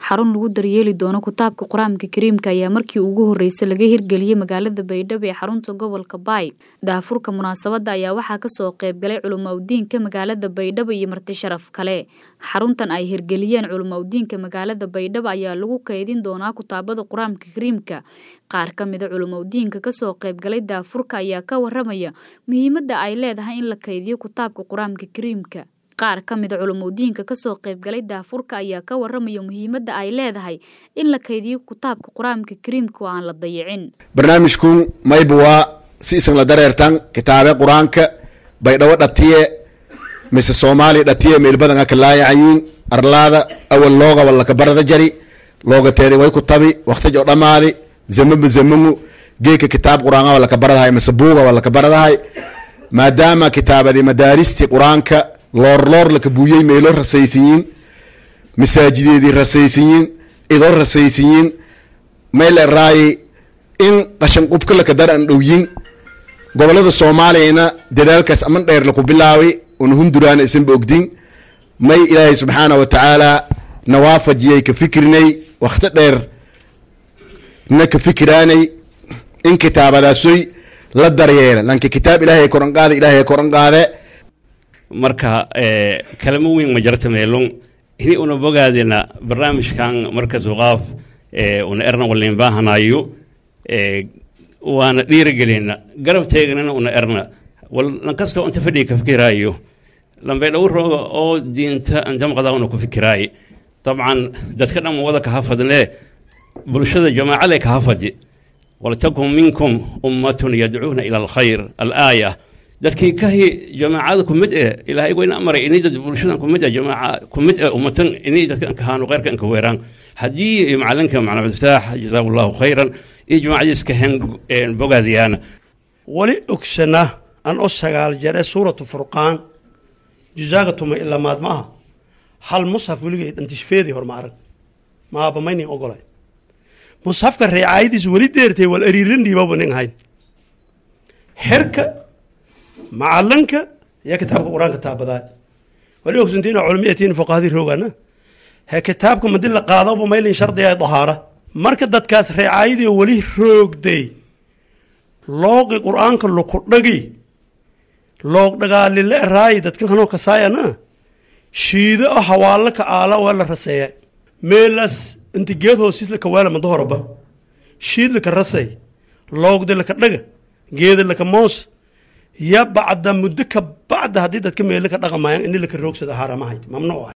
xarun lagu daryeeli doono kitaabka qur-aanka kariimka ayaa markii ugu horreysay laga hirgeliyey magaalada baydhabo ee xarunta gobolka baay daafurka munaasabadda ayaa waxaa kasoo qeybgalay culumaudiinka magaalada baydhabo iyo marti sharaf kale xaruntan ay hirgeliyeen culumaudiinka magaalada baydhabo ayaa lagu kaydin doonaa kitaabada qur-aanka kariimka qaar ka mida culumaudiinka kasoo qeybgalay daafurka ayaa ka waramaya muhiimadda ay leedahay in la kaydiyo kitaabka qur-aanka kariimka qaar ka mida culumudiinka kasoo qeybgalay daafurka ayaa ka waramaya muhiimadda ay leedahay in la kaydiyo kitaabka qur-aanka kariimka oo aan la dayicin barnaamijkun mayba waa si isan la dareertan kitaabe qur-aanka baydhabo dhatiye mise soomaaliya dhatiye meelbadan aka laayacayiin arlaada awal loogaba laka barada jari looga teeday way ku tabi waktij oo dhammaadi zamaba zamamu geeka kitaab qur-aan waa laka baradahay mise buuga waa laka baradahay maadaama kitaabadi madaaristi qur-aanka loorloor laka buuyey meelo rasaysanyiin masaajideedii rasaysanyiin idoo rasaysanyiin mayla raayi in qashan qubka laka dar an dhowyin gobolada soomaaliyana dadaalkaas aman dheer laku bilaawi una hunduraana isanba ogdin may ilaahay subxaana wa tacaala nawaafajiyay ka fikrinay wakti dheer na ka fikiraanay in kitaabadaasoy la daryeela lanka kitaab ilaahay koran qaade ilaahay koran qaade marka kalamo weyn ma jarta meelon ini una bogaadina barnaamijkan marka suqaaf una erna walin baahanayo waana dhiirigelina garab teegnana una erna wal lankastoo inta fadhiga ka fikiraayo lambay dhow rooga oo diinta intamaqada una ku fikiraaye dabcan dadka dhan wada kaha fadne bulshada jamaacale kaha fadi waltakun minkum ummatun yadcuuna ila alkhayr alaaya dadkii kahi jamaacada kumid eh ilaahay wayna amaray inay dad bulshadan kumid eh jamaaca kumid eh ummatan inay dadkan kahaano khayrkan ka weeraan haddii macalinka macna cabdifataax jazaahu allahu khayran iyo jamaacadii iska hen bogaadiyaana wali ogsana an o sagaal jare suuratu furqaan jusaaga tuma ilamaad ma aha hal mushaf weligay dhantishfeedii horma arag maaba maynin ogolay mushafka reecaayadiis weli deertay wal ariirin dhiibaba nin hayn xerka macalinka iyo kitaabka qur-aanka taabadaay wali ogsantiina culmiyatiin fuqahadii roogana he kitaabka madi la qaadaba maylin shardiga dahaara marka dadkaas reecaayadii weli roogday looqi qur-aanka luku dhagi loog dhagaalile raayi dadkan kanoo kasaayana shiido o hawaalo ka aala waa la raseeya meelas inti geed hoosiis laka waala mado horaba shiid laka rasay loogda laka dhaga geeda laka moos ya bacda muddo ka bacda haddii dadka meelo ka dhaqamayaan ini laka roogsada haaramahayd mamnuuc